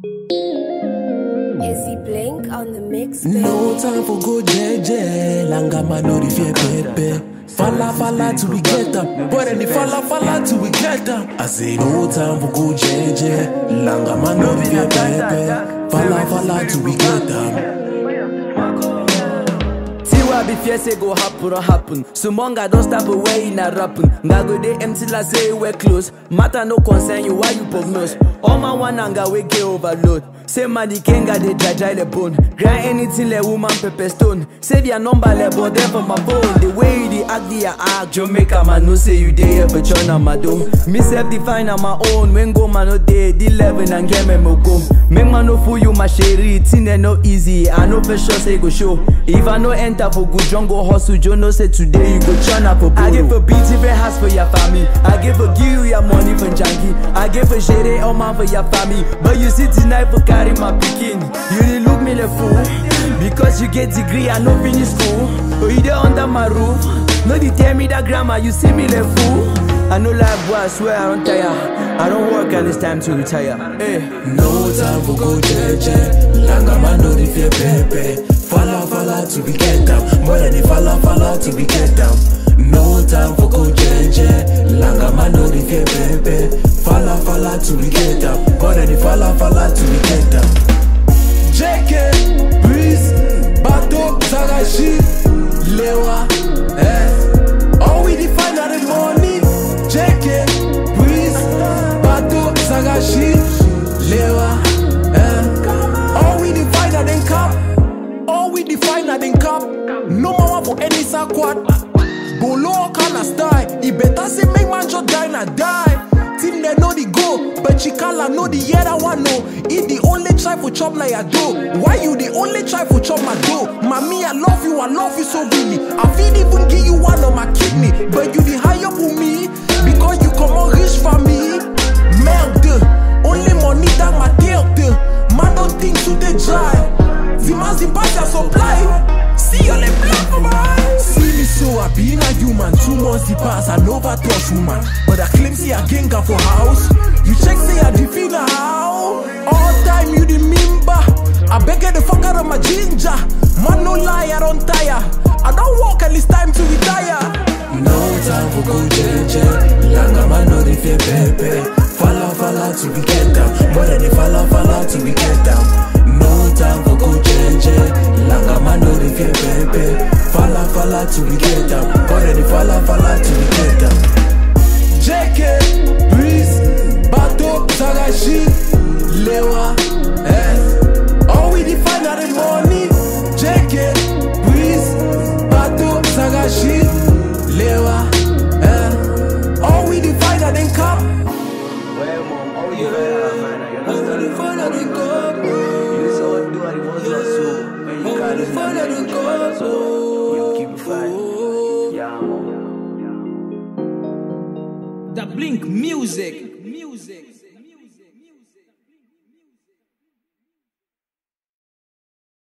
Izzy Blink on the mix. No time for go jeje, langama no the fear pepe. Falla falla till we get them, but any falla falla till we get them. I say no time for go jeje, langama no the fear pepe. Falla falla till we get them. See what be fear say go happen or happen. So monga don't stop away in a rapping. Nga go dey empty like say we're close. Matter no concern you why you prognose. All my one anga we get overload. Say man the kenga dey dry dry the bone. Grind anything like woman pepper stone. Save your number like but there for my phone. The way you dey act the act. Jamaica man no say you dey here for China my dome. Me self define on my own. When go man no dey the level and get me mo go. Make man no fool you my sherry. Thing they no easy. I know for sure say go show. If I no enter for good jungle hustle, Joe no say today you go churn for I give a beat even house for your family. I give a give you your money for janky. I give a shady all man for your family. But you see tonight for carry my picking. You dey look me like fool. Because you get degree, I no finish school. But you dey under my roof. No dey tell me that grammar, you see me like fool. I know life boy, I swear I don't tire. I don't work and it's time to retire. Hey. No time for go jeje, langama no the fear pepe. Falla falla till we get them, but any falla falla till we get them. No time for go jeje, langama no the fear pepe. Falla falla till we get them, but any falla falla till we get them. JK, Breeze, Bato, Sagashi, Lewa, eh. All we define are the money. JK, Breeze, Bato, Sagashi, Lewa, eh. All we define are the cup. All we define are the cup. No more for any squad. Bolo kinda style. It better say make man just die na die. Team they know the go, but Chikala know the other one no. He the only try for chop na your dough. Why you the only try for chop my dough? Mommy, I love you, I love you so really. I feel even give you one of my kidney, but you the high up with me because you come on rich for me. Merde, only money that my tête. Man don't think to the dry. Dimanche the pass your supply. See all the black for my eyes. See me so I being a human. Two months the pass, I never touch woman. But I claim see a genga for house. You check say I defeat a how. All time you the member. I beg you the fuck out of my ginger. Man no lie, I don't tire. I don't walk and it's time to retire. No time for go jeje. Langa man no the fear pepe. Falla falla till we get down. More than the falla falla till we get down. No time for go jeje. Langa man no the fear pepe. Falla falla till we get down. More than the falla falla till we get down. JK, Breeze, Bato, Sagashi, Lewa, eh. All we define are the money. JK, Breeze, Bato, Sagashi, Lewa, eh. All we define are the cup. Well, mom, all you All we define are the cup. You saw what do I want to so. When you can't define are the cup. You keep it fine. Yeah, mom. The Blink Music. Music.